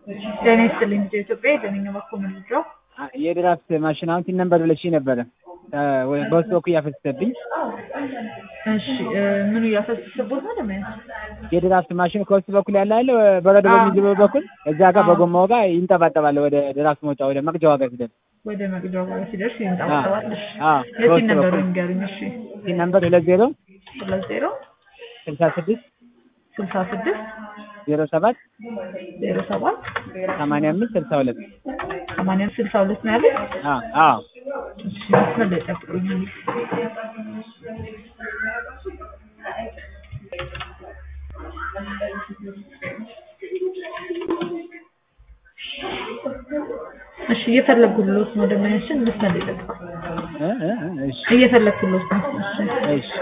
ጤና ይስጥልኝ ልጄ ኢትዮጵያ የደነኛ መኮንን ልጅው የድራፍት ማሽን አሁን ሲን ነበር ብለሽ ነበረ በውስጥ በኩል እያፈሰሰብኝ እሺ ምኑ እያፈሰሰቦት ነው ደሞ የድራፍት ማሽን ከውስጥ በኩል ያለ አለ በረዶ በሚዝበው በኩል እዛ ጋር በጎማው ጋር ይንጠባጠባል ወደ ድራፍት መውጫ ወደ መቅጃዋ ጋር ሲደርስ ወደ መቅጃው ጋር ሲደርስ ይንጠባጠባል እሺ አዎ የሲን ነበሩ ንገሩኝ እሺ ሲን ነበር ሁለት ዜሮ ሁለት ዜሮ ስልሳ ስድስት ስልሳ ስድስት ዜሮ ሰባት ዜሮ ሰባት ሰማንያ አምስት ስልሳ ሁለት ሰማንያ አምስት ስልሳ ሁለት ነው ያለኝ አዎ አዎ እሺ መስመር ላይ ጠብቁኝ እሺ እየፈለጉልዎት ነው ደመኛችን መስመር ላይ ጠብቁኝ እ እ እ እሺ እየፈለግኩልዎት ነው እሺ እሺ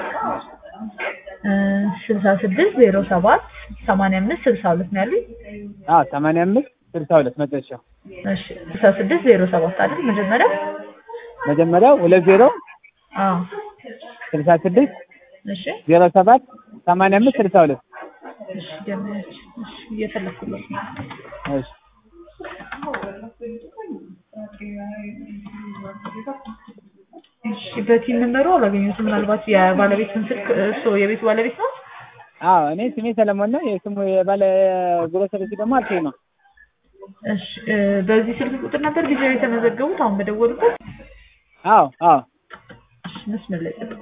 ስልሳ ስድስት ዜሮ ሰባት ሰማንያ አምስት ስልሳ ሁለት ነው ያሉኝ አዎ ሰማንያ አምስት ስልሳ ሁለት መጨረሻው እሺ ስልሳ ስድስት ዜሮ ሰባት አይደል መጀመሪያ መጀመሪያው ሁለት ዜሮ አዎ ስልሳ ስድስት እሺ ዜሮ ሰባት ሰማንያ አምስት ስልሳ ሁለት እሺ ደመኛችን እሺ እየፈለግኩልዎት ነው እሺ እሺ በቲም ነምበሩ አላገኘሁትም ምናልባት የባለቤቱን ስልክ እርስዎ የቤቱ ባለቤት ነው አዎ እኔ ስሜ ሰለሞን ነው የስሙ የባለ ግሮሰሪ ደግሞ አልፌ ነው እሺ በዚህ ስልክ ቁጥር ነበር ጊዜው የተመዘገቡት አሁን በደወሉበት አዎ አዎ እሺ መስመር ላይ ጠብቁ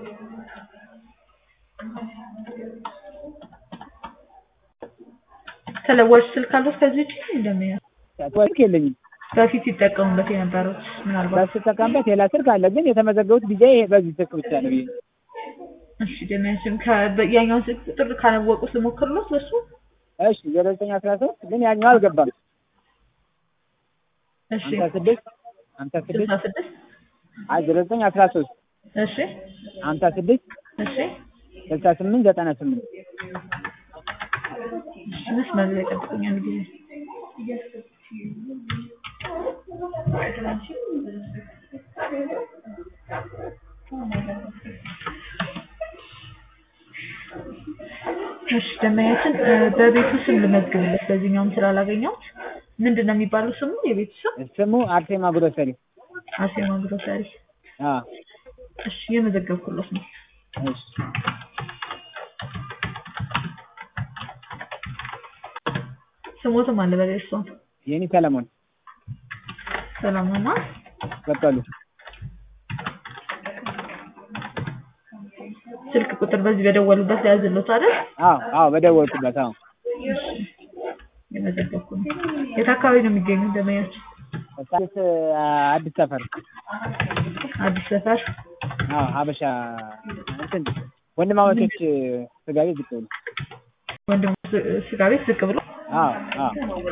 ተለዋጭ ስልክ አሉት ከዚህ ውጭ እንደምን ስልክ የለኝም በፊት ይጠቀሙበት የነበሩት ምናልባት ስጠቀምበት ሌላ ስልክ አለ ግን የተመዘገቡት ጊዜ ይሄ በዚህ ስልክ ብቻ ነው ብዬ እሺ ደሚያችን ያኛውን ስልክ ቁጥር ካላወቁት ልሞክርሎት ለሱ እሺ ዜሮ ዘጠኝ አስራ ሶስት ግን ያኛው አልገባም እሺ ሀምሳ ስድስት ሀምሳ ስድስት ስልሳ ስድስት አይ ዜሮ ዘጠኝ አስራ ሶስት እሺ ሀምሳ ስድስት እሺ ስልሳ ስምንት ዘጠና ስምንት እሺ መስመር ላይ ጠብቁኝ አንድ ጊዜ እሺ ደመኛችን በቤቱ ስም ልመዝግብለት በዚህኛውም ስላላገኘሁት ምንድን ነው የሚባለው ስሙ የቤቱ ስም ስሙ አርሴማ ግሮሰሪ አሴማ ግሮሰሪ አዎ እሺ የመዘገብኩለት ነው እሺ ስሞትም አለ በላይ እሷን የኔ ሰለሞን ሰላምና በቀሉ ስልክ ቁጥር በዚህ በደወሉበት ላይ ያዝሎት አይደል አዎ አዎ በደወልኩበት አዎ የመዘገብኩ ነው የት አካባቢ ነው የሚገኙት ደመኛችን አዲስ አዲስ ሰፈር አዲስ ሰፈር አዎ ሀበሻ እንትን ወንድማማቾች ስጋ ቤት ዝቅ ብሎ ወንድም ስጋ ቤት ዝቅ ብሎ አዎ አዎ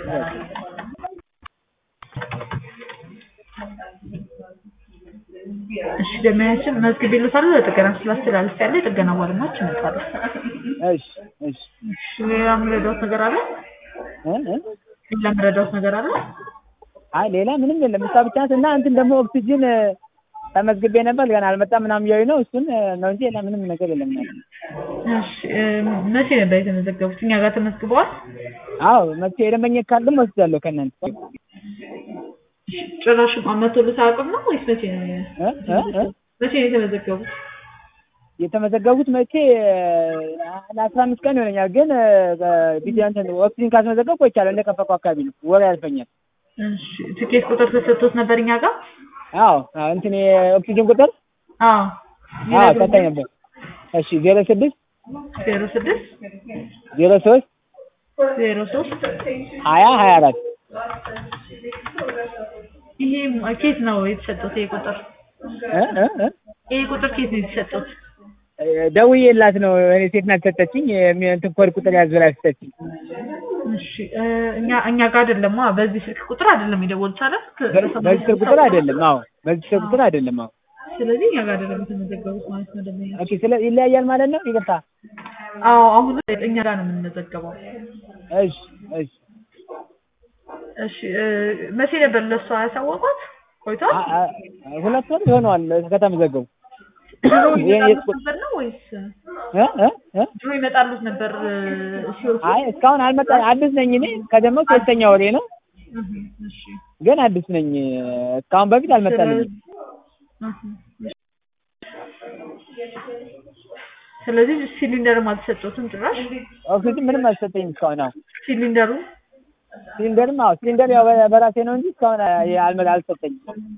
እሺ ደመኛችን መዝግቤልዎታለሁ ለጥገና ስላስተላለፍ ያለ የጥገና ባለሙያዎች ይመጣሉ እሺ እሺ እሺ ሌላ የምረዳዎት ነገር አለ እ እ ሌላ የምረዳዎት ነገር አለ አይ ሌላ ምንም የለም እሷ ብቻ ናት እና እንትን ደግሞ ኦክሲጅን ተመዝግቤ ነበር ገና አልመጣም ምናምን እያሉኝ ነው እሱን ነው እንጂ ሌላ ምንም ነገር የለም እሺ መቼ ነበር የተመዘገቡት እኛ ጋር ተመዝግበዋል አዎ መቼ የደንበኛ ካርድም ወስጃለሁ ከእናንተ ጭራሽ መቶልዎት አያውቅም ነው ወይስ መቼ ነው እ እ እ መቼ ነው የተመዘገቡት የተመዘገቡት መቼ ለአስራ አምስት ቀን ይሆነኛል ግን ቪዲዮ እንትን ኦክሲጅን ካስመዘገብኩ ቆይቻለሁ እንደከፈኩ አካባቢ ነው ወር ያልፈኛል እሺ ትኬት ቁጥር ተሰጥቶት ነበር እኛ ጋር አዎ እንትን የኦክሲጅን ቁጥር አዎ አዎ ሰጠኝ ነበር እሺ ዜሮ ስድስት ዜሮ ስድስት ዜሮ ሶስት ዜሮ ሶስት ሀያ ሀያ አራት ይሄ ኬት ነው የተሰጡት ይሄ ቁጥር እ እ እ ይሄ ቁጥር ኬት ነው የተሰጡት ደውዬላት ነው እኔ ሴት ናት ሰጠችኝ እንትን ኮድ ቁጥር ያዝ ብላ ሰጠችኝ እሺ እኛ እኛ ጋር አይደለም በዚህ ስልክ ቁጥር አይደለም የደወሉት አይደል በዚህ ስልክ ቁጥር አይደለም አዎ በዚህ ስልክ ቁጥር አይደለም አዎ ስለዚህ እኛ ጋር አይደለም የተመዘገቡት ማለት ነው ደግሞ ኦኬ ስለ ይለያያል ማለት ነው ይቅርታ አዎ አሁን እኛ ጋር ነው የምንመዘገበው እሺ እሺ እሺ መቼ ነበር ለእሷ ያሳወቋት ቆይቷል ሁለት ወር ይሆነዋል ከተመዘገቡ ድሮ ይመጣሉት ነበር ነው ወይስ እ እ እ ድሮ ይመጣሉት ነበር ሲወጡ? አይ እስካሁን አልመጣ አዲስ ነኝ እኔ ከጀመርኩ ሶስተኛ ወሬ ነው። እህ፣ እሺ ግን አዲስ ነኝ። እስካሁን በፊት አልመጣልኝም። እህ፣ ስለዚህ ሲሊንደርም አልተሰጠሁትም ጭራሽ ኦክሲጅን ምንም አልሰጠኝም እስካሁን። አዎ ሲሊንደሩ ሲሊንደርም አዎ ሲሊንደር ያው በ- በራሴ ነው እንጂ እስካሁን አልመ አልሰጠኝም።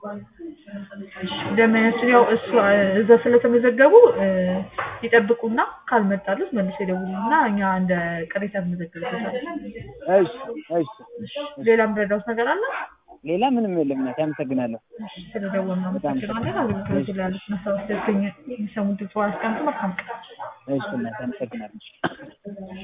ደመያችን ያው እሱ እዛ ስለተመዘገቡ እ፣ ይጠብቁና ካልመጣሉት መልሶ ይደውሉና እኛ እንደ ቅሬታ እንመዘግብበታለን። እሺ እሺ። ሌላ የምረዳውት ነገር አለ? ሌላ ምንም የለም። እናቴ አመሰግናለሁ። ስለደወልን እናመሰግናለን። አገልግሎት ላይ ያሉት ማስታወስ የሚሰሙት ድምፅ አስቀምጡ። መልካም ቀን። እሺ እናቴ አመሰግናለሁ።